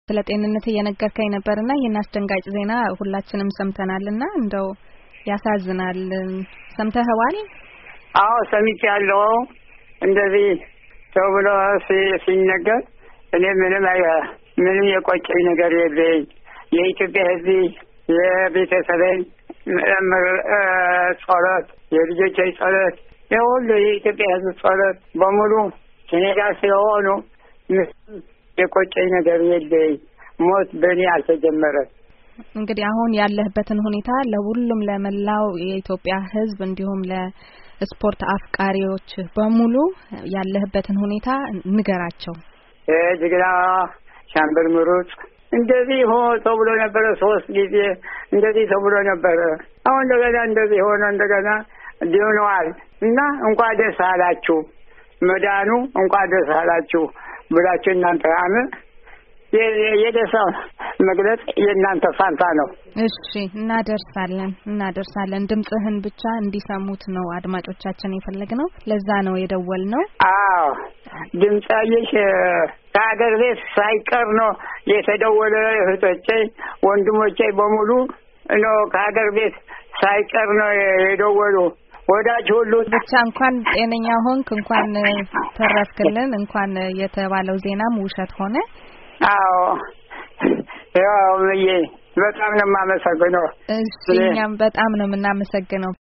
ስለ ጤንነት እየነገርከኝ ነበርና ይህን አስደንጋጭ ዜና ሁላችንም ሰምተናልና እንደው ያሳዝናል። ሰምተኸዋል? አዎ ሰምቻለሁ። እንደዚህ ሰው ብሎ ሲነገር እኔ ምንም ምንም የቆጨኝ ነገር የለኝ። የኢትዮጵያ ሕዝብ የቤተሰቤን ጸሎት፣ የልጆቼ ጸሎት፣ የሁሉ የኢትዮጵያ ሕዝብ ጸሎት በሙሉ ከኔ ጋር ስለሆኑ የቆጨኝ ነገር የለኝ። ሞት በእኔ አልተጀመረም። እንግዲህ አሁን ያለህበትን ሁኔታ ለሁሉም ለመላው የኢትዮጵያ ሕዝብ እንዲሁም ለስፖርት አፍቃሪዎች በሙሉ ያለህበትን ሁኔታ ንገራቸው። ጅግና ሻምበል ምሩጽ እንደዚህ ሆ ተብሎ ነበረ። ሶስት ጊዜ እንደዚህ ተብሎ ነበረ። አሁን እንደገና እንደዚህ ሆነ እንደገና ድነዋል እና እንኳን ደስ አላችሁ መዳኑ እንኳን ደስ አላችሁ ብላችሁ እናንተ አመ የደስታ መግለጽ የእናንተ ፋንታ ነው። እሺ እናደርሳለን እናደርሳለን። ድምጽህን ብቻ እንዲሰሙት ነው አድማጮቻችን የፈለግነው። ለዛ ነው የደወልነው። አዎ ድምጻዬሽ ከሀገር ቤት ሳይቀር ነው የተደወለ። እህቶቼ ወንድሞቼ በሙሉ ነው ከሀገር ቤት ሳይቀር ነው የደወሉ። ወዳጅ ሁሉ ብቻ እንኳን ጤነኛ ሆንክ፣ እንኳን ተረፍክልን፣ እንኳን የተባለው ዜናም ውሸት ሆነ። አዎ ያው በጣም ነው የማመሰግነው። እሺ እኛም በጣም ነው የምናመሰግነው።